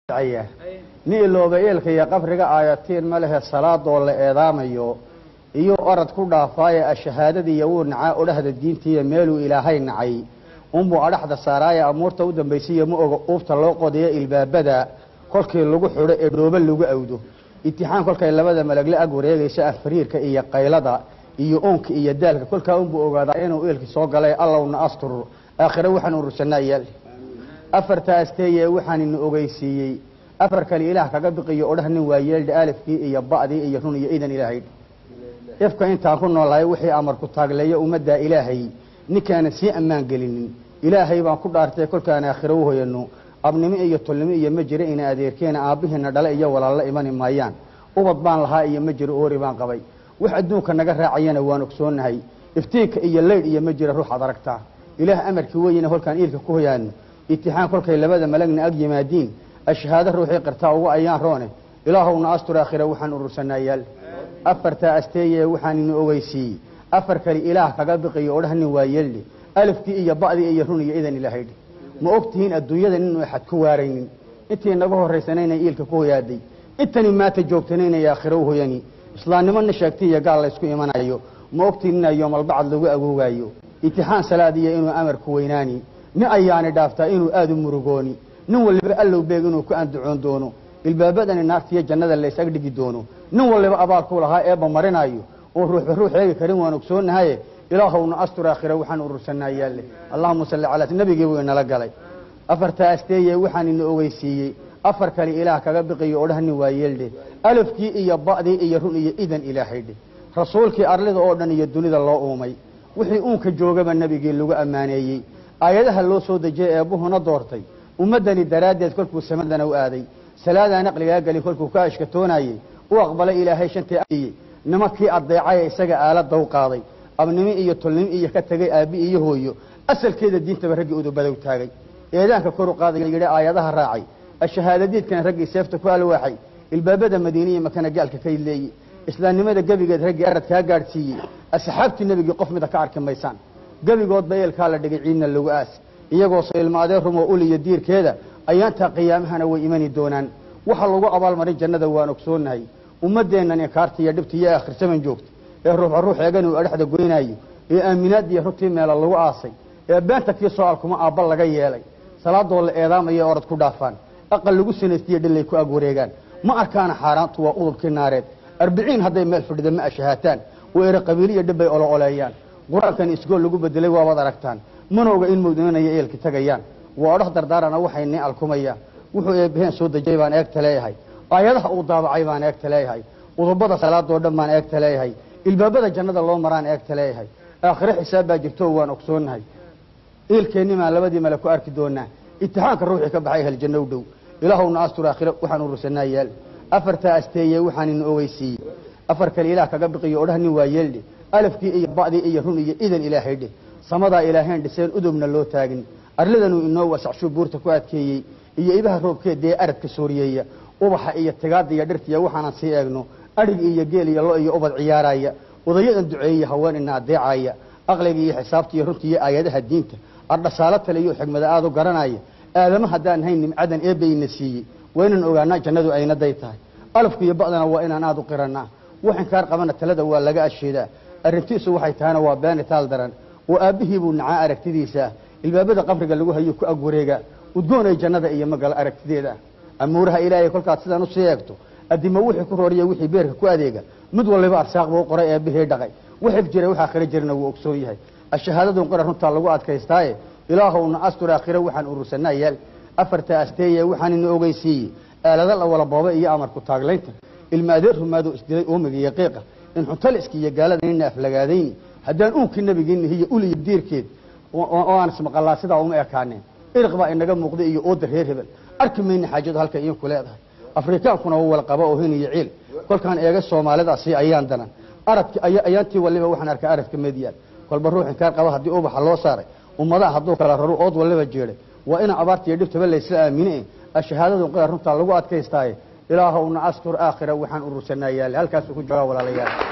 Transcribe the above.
ni ilooba eelka iyo qabriga aayatiin ma lehe salaadoo la eedaamayo iyo orad ku dhaafaaye ashahaadadiiyo wuu nacaa odhahda diintiiyo meeluu ilaahay nacay unbuu adhaxda saaraaye amuurta u dambaysiiyo ma oga uubta loo qodiyo ilbaabada kolkii lagu xidho ee dhoobo lagu awdo itixaan kolkay labada malagle ag wareegayso afariirka iyo qaylada iyo oonka iyo daalka kolkaa unbuu ogaadaa inuu eelkii soo galay allowna astur aakhire waxaan urursanaa yaal afartaasteeye waxaan ina ogeysiiyey afar kale ilaah kaga biqiyo odhah nin waa yeeldha alifkii iyo ba'dii iyo run iyo idan ilaahay ifka intaan ku noolahay wixii amarku taagleeyo ummaddaa ilaahay ninkaanan sii ammaan gelinin ilaahay baan ku dhaartay kolkaan aakhiro u hoyano abnimo iyo tolnimo iyo ma jiro ina adeerkeena aabbihiina dhale iyo walaallo imani maayaan ubad baan lahaa iyo ma jiro oori baan qabay wax adduunka naga raacayana waan ogsoonnahay iftiinka iyo leydh iyo ma jira ruuxaad aragtaa ilaah amarkii weyina holkaan iilka ku hoyaano itixaan kolkay labada malagna ag yimaadiin ashhaado ruuxii qirtaa ugu ayaan roone ilaahowna astur aakhira waxaan urursanaa yaal afartaa asteeye waxaan ina ogeysiiyey afar kale ilaah kaga biqiyo odhah nin waa yeeldhe alifkii iyo ba'dii iyo run iyo idan ilahaydhe ma og tihiin adduunyada nin axad ku waaraynin intii naga horraysanayna iilka ku hoyaaday intani maanta joogtanayna aakhiro u hoyani islaamnimona sheegtay iyo gaal laysku imanayo ma ogtiin ina yoomalbacad lagu agoogaayo itixaan salaadiya inuu amarku weynaani nin ayaani dhaaftaa inuu aada u murugooni nin waliba allow beeg inuu ku andacoon doono ilbaabadani naartiiyo jannada lays ag dhigi doono nin waliba abaalkuu lahaa eebba marinayo oo ruuxba ruux eegi karin waan ogsoonahaye ilaahowna astur aakhira waxaan urursanaa yaalle allahuma salli calaa nabigii buu inala galay afartaa asteeye waxaan ina ogeysiiyey afar kale ilaah kaga biqiyo odhah nin waa yeeldhe alifkii iyo ba'dii iyo run iyo idan ilaahaydhe rasuulkii arlida oo dhan iyo dunida loo uumay wixii uunka joogaba nebigii lagu ammaaneeyey aayadaha loo soo dejiyey eebbuhuna doortay ummaddani daraaddeed kolkuu samadana u aaday salaadaan aqligaa gelin kolkuu ka ashkatoonayey u aqbalay ilaahay shantii ayey nimankii addeecaya isaga aalada u qaaday abnimo iyo tolnimo iyo ka tegay aabbi iyo hooyo asalkeeda diintaba raggii udubadow taagay eedaanka kor u qaaday yidhi aayadaha raacay ashahaadadiidkana raggii seefta ku alwaaxay ilbaabada madiiniya makana gaalka ka leeyey islaamnimada gebigeed raggii arad kaa gaadhsiiyey asxaabtii nebigii qof mida ka arki maysaan gebigoodba eelkaa la dhigay ciidna lagu aas iyagoo soilmaadee rumoo uliyo diirkeeda ayaantaa qiyaamahana way imani doonaan waxa lagu abaalmarin jannada waan ogsoonahay ummaddeennan inkaarta iyo dhibta iyo akhirsaman joogta ee ruuxa ruux eegan uu adhaxda goynaayo ee aaminaadiiyo runtii meela lagu aasay ee beenta kii soo alkuma aabba laga yeelay salaadoo la eedaamaya orad ku dhaafaan aqal lagu sanaystiyo dhillay ku ag wareegaan ma arkaana xaaraantu waa udubkii naareed arbiciin hadday meel fadhida ma ashahaataan oo ere qabiiliyo dhibbay olo oleeyaan qur-aankan isgool lagu bedelay waabaad aragtaan mana oga in mawdinanaya eelki tagayaan waa odhah dardaarana waxay nii alkumayaan wuxuu eebbaheen soo dejiyay baan eegta leeyahay aayadaha uu daabacay baan eegta leeyahay udubada salaadoo dhan baan eegta leeyahay ilbaabada jannada loo maraan eegta leeyahay aakhire xisaab baa jirto waan ogsoonahay iilkeennimaan labadii male ku arki doonaa itixaanka ruuxii ka baxay haljanno u dhow ilaahowna astur aakhire waxaan urursanaa yaal afartaa asteeye waxaan ina ogeysiiyey afar kale ilaah kaga biqiyo odhah nin waa yeeldhe alifkii iyo ba'dii iyo run iyo idan ilaahaydhe samadaa ilaahayn dhiseen udubna loo taagin arlidanuu inoo wasaxshuu buurta ku adkeeyey iyo ibaha roobkeedee aradka sooriyeeya ubaxa iyo tigaada iyo dhirtiya waxaanan sii eegno adhig iyo geel iyo lo iyo ubad ciyaaraya odayadan duceeya haween ina adeecaya aqliga iyo xisaabta iyo runta iyo aayadaha diinta ardhasaalo tale iyo xigmada aada u garanaya aadama haddaan hayn nimcadan eebbayna siiyey waa inaan ogaanaa jannadu aynaday tahay alafku iyo ba'dana waa inaan aada u qiranaa wax inkaar qabana talada waa laga asheedaa arrintiisu waxay tahayna waa beeni taal daran oo aabbihii buu nacaa aragtidiisa ilbaabada qabriga lagu hayo ku ag wareegaa udgoonay jannada iyo magalo aragtideeda amuuraha ilaahay kolkaad sidaan usii eegto addimo wixii ku rooriya wixii beerka ku adeega mid waliba arsaaq buu qoray eebbihii dhaqay waxib jira waxaa khira jirana wuu ogsoon yahay ashahaadadun qora runtaa lagu adkaystaaye ilaahowna astur aakhire waxaan urursanaa yaal afartaa asteeye waxaan ina ogeysiiyey aalada la wala booba iyo amarku taaglaynta ilma adeer rumaadoo isdilay oomiga iyo qiiqa in xuntaliski iyo gaalada nina aflagaadayni haddaan uunkii nabigiina hiyo uliyo diirkeed oo aan ismaqalaa sidaa uma ekaaneen iriq baa inaga muuqda iyo ooda reer hebel arki mayna xaajadu halka idinku leedahay afrikaankuna waa wala qaba oo hin iyo ciil kolkaan eega soomaalidaasi ayaan danan aradki ayaantii waliba waxaan arkaa aradka medyaan kolba ruux inkaar qaba haddii ubaxa loo saaray ummadaha hadduu kala raro ood waliba jeeday waa ina abaarta iyo dhibtaba laysla aamine ashahaadadu qira runtaa lagu adkaystaaye ilaahowna astur aakhira waxaan urursanaa yaale halkaasuu ku joogaa walaalayaal